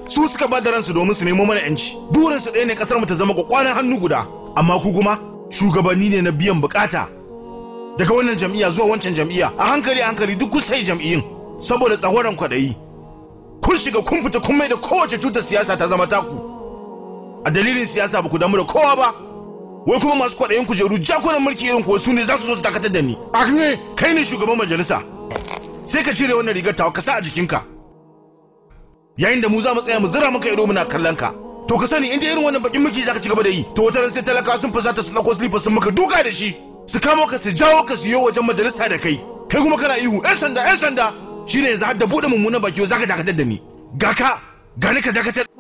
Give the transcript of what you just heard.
su suka ba da ransu domin su nemo mana yanci burin su ɗaya ne kasar mu ta zama kwakwanan hannu guda amma ku kuma shugabanni ne na biyan bukata daga wannan jam'iyya zuwa wancan jam'iyya a hankali a hankali duk sai jam'iyyun saboda tsahoran kwaɗayi kun shiga kun fita kun mai da kowace cutar siyasa ta zama taku a dalilin siyasa ba ku damu da kowa ba wai kuma masu kwaɗayin kujeru jakunan mulki irin kuwa su ne za su zo su dakatar da ni Akne, kai ne shugaban majalisa sai ka cire wannan rigar tawa ka sa a jikinka yayin da mu za mu tsaya mu zira maka ido muna kallon ka to ka sani inda irin wannan bakin mulki zaka ci gaba da yi to wata ran sai talaka sun fusata su dauko slippers sun maka duka da shi su kamo ka su jawo ka su yi wajen majalisa da kai kai kuma kana ihu yan sanda yan sanda shine yanzu har da bude mummunan baki zaka dakatar da ni ga ka ga ni ka dakatar